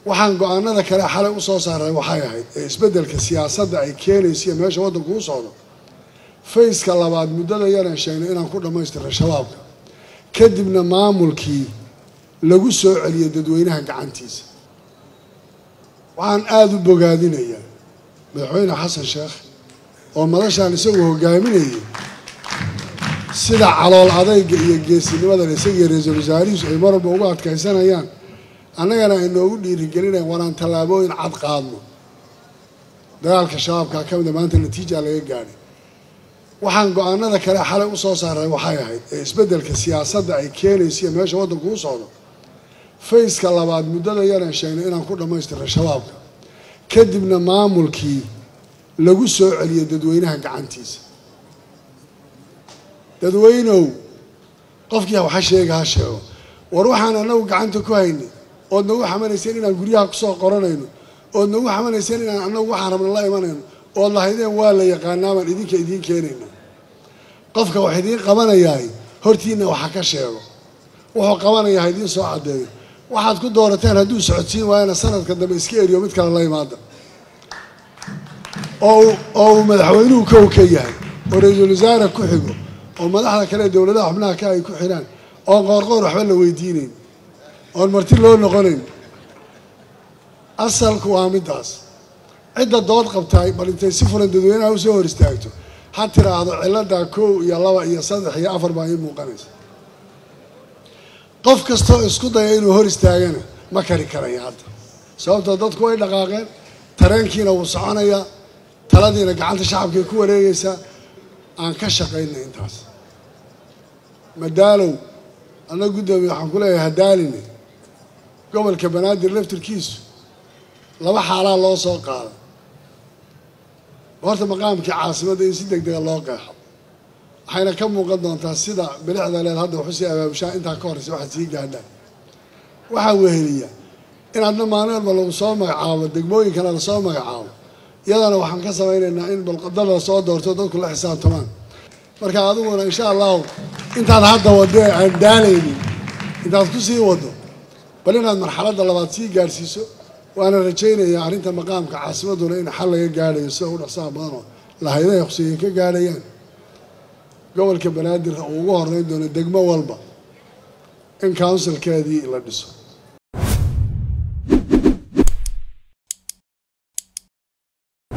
waxaan go-aanada kale xalay usoo saaray waxay ahayd ee isbeddelka siyaasadda ay keenayso iyo meesha waddanku u socdo fayska labaad muddada yaraan sheegnay inaan ku dhammaystirnay shabaabka kadibna maamulkii lagu soo celiyay dadweynaha gacantiisa waxaan aada u bogaadinayaa madaxweyne xasan sheekh oo madashaan isagu hogaaminayay sida calool adayga iyo geesinimadan isagiiyo ra-iisul wasaarihiisu ay marwalba ugu adkaysanayaan annagana ay noogu dhiirigelinayan waraan tallaabooyin cad qaadno dagaalka shabaabkaa ka mida maanta natiijaa laga gaadhay waxaan go-aanada kale xalay usoo saaray waxay ahayd ee isbeddelka siyaasadda ay keenayso iyo meesha waddanku u socdo fayska labaad muddada yaraan sheegnay inaan ku dhammaystirnay shabaabka kadibna maamulkii lagu soo celiyay dadweynaha gacantiisa dadweynow qofkii waxa sheega ha sheego war waxaan anagu gacanta ku haynay ood nagu xamanayseen inaan guryaha kusoo qoranayno ood nagu xamanayseen inaan anagu waxaan rabna la imanayno ood lahaydeen waa la yaqaanaa baan idinka idiin keenayna qofka wax idiin qabanayahay hortiina waxa ka sheego wuxuu qabanayaa ha idiin soo caddeeyo waxaad ku doorateen hadduu socodsiin waayana sanadka dambe iska eriyo mid kale la imaada oo oo uu madaxweynuhu kow ka yahay oo ra-iisul wasaare ku xigo oo madaxda kale ee dowladaha xubnaha ka ay ku xidhaan oon qoorqoor waxba la weydiinayn oon marti loo noqonayn asalku waa middaas cidda dood qabtaay bal intay si fulan dadweynaha usoo hor istaagto ha tiraahdo ciladaa kow iyo laba iyo saddex iyo afar baa ii muuqanaysa qof kastoo isku daya inuu hor istaagana ma kari karaya hadda sababtoo dadku way dhaqaaqeen tareenkiina wuu soconayaa taladiina gacanta shacabkay ku wareegaysaa aan ka shaqaynay intaas madaalow annaga guddoomiye waxaan ku leeyahay hadaaline gobolka banaadir laftirkiisu laba xaalaa loo soo qaaday horta maqaamkii caasimadda in si deg dega loo qeexo waxayna ka muuqan doontaa sida bilixda leed hadda waxu sii abaabushaa intaa ka horreysa waxaad sii gaadhaan waxaa weheliya in adna maalin walba lagu soo magacaabo degmooyinkana lasoo magacaabo iyadana waxaan ka samaynaynaa in balqadada lasoo doorto dadku la xisaabtamaan marka adiguna insha allahu intaad hadda waddo aan daalaynin intaad ku sii waddo bal inaad marxaladda labaad sii gaadhsiiso waana rajaynayaa arrinta maqaamka caasimaduna in xal laga gaadhayo sida u dhaqsaha badanoo lahaydaha huseeye ka gaadhayaan gobolka banaadir uu ugu horeyn doono degmo walba in counsilkeedii la dhiso